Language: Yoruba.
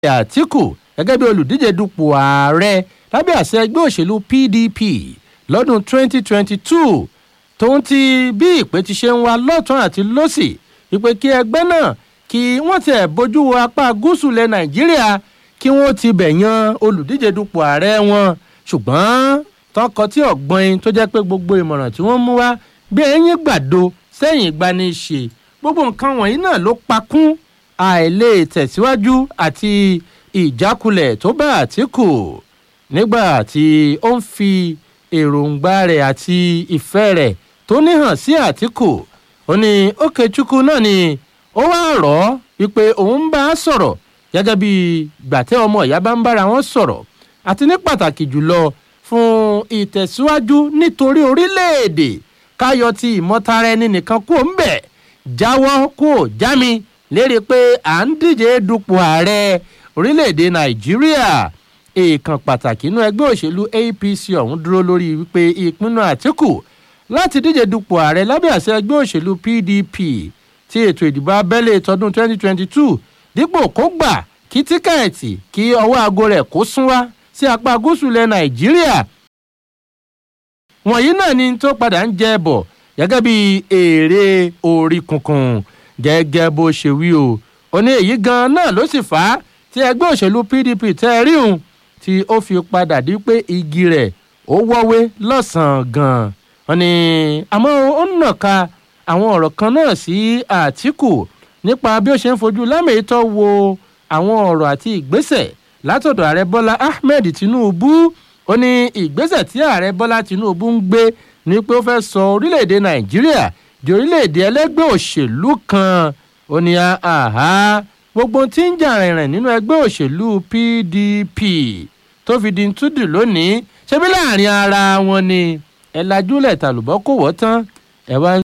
àtìkù gẹ́gẹ́ bí olùdíje dupò ààrẹ lábẹ́ àṣẹ ẹgbẹ́ òṣèlú pdp lọ́dún 2022 tóun ti bí ìpè ti ṣe ń wá lọ́tún àti lọ́sì wípé kí ẹgbẹ́ náà kí wọ́n tẹ̀ bójú wo apá gúúsù lẹ nàìjíríà kí wọ́n ti bẹ̀ yan olùdíje dupò ààrẹ wọn ṣùgbọ́n tọkọ tí ọ̀gbọ́n tó jẹ́ pé gbogbo ìmọ̀ràn tí wọ́n mú wá bí ẹyin gbàdo sẹ́yìn ìgbani ṣe gbogbo nǹkan wọ̀nyí náà ló pakún àìlè tẹ̀síwájú àti ìjákulẹ̀ tó bá àtìkù nígbà tí ó ń fi èròǹgbà rẹ̀ àti ìfẹ́ rẹ̀ tó níhàn sí àtìkù ó ní ókèchukwu náà ni ó wá rọ̀ ọ́ wípé òun ń bá a sọ̀rọ̀ gẹ́gẹ́ bí gbàtẹ́ ọmọ ìyá bá ń bára wọn sọ̀rọ̀ àti ní pàtàkì jùlọ fún ìtẹ̀síwájú nítorí orílẹ̀-èdè káyọ̀ ti ìmọ̀tara ẹni nìkan kú ń bẹ̀ jáwọ́ kú ò já mi lérí pé à ń díje dupò ààrẹ orílẹ̀-èdè nàìjíríà èèkàn pàtàkì inú ẹgbẹ́ òṣèlú apc ọ̀hún dúró lórí wípé ìpinnu àtìkù láti díje dupò ààrẹ lábẹ́ àṣẹ ẹgbẹ́ òṣèlú pdp tí ètò ìdìbò abẹ́lé tọdún 2022 dípò kó gbà kí tíkẹ́ẹ̀tì kí ọwọ́ aago rẹ̀ kó sún wá sí apá gúúsù ilẹ̀ nàìjíríà wọ̀nyí náà ni tó padà ń jẹ bọ̀ gẹ́gẹ́ bí èrè orí kunkun gẹ́gẹ́ bó ṣe wí o ó ní èyí gan náà ló sì fà á tí ẹgbẹ́ òṣèlú pdp tẹ́ ẹ rí òun tí ó fi padà di pé igi rẹ̀ ó wọ́wé lọ́sàn-án gan-an wọn ni àmọ́ ó ń nàka àwọn ọ̀rọ̀ kan náà sí àtìkù nípa bí ó ṣe ń fojú lámèétọ́ wo àwọn ọ̀rọ̀ àti ìgbésẹ̀ látọ̀dọ̀ ààrẹ bọ́lá ahmed tinubu ó ní ìgbésẹ̀ tí ààrẹ bọ́lá tinubu ń gbé ni pé ó fẹ́ sọ orílẹ̀-èdè nàìjíríà di orílẹ̀-èdè ẹlẹ́gbẹ́ òṣèlú kan ó ní àhá gbogbo tí ń jà rìnrìn nínú ẹgbẹ́ òṣèlú pdp tó fi di túdù lónìí ṣebí láàrin ara wọn ni ẹ lajúlẹ̀ tàlùbọ́ kò wọ́ tán ẹ wá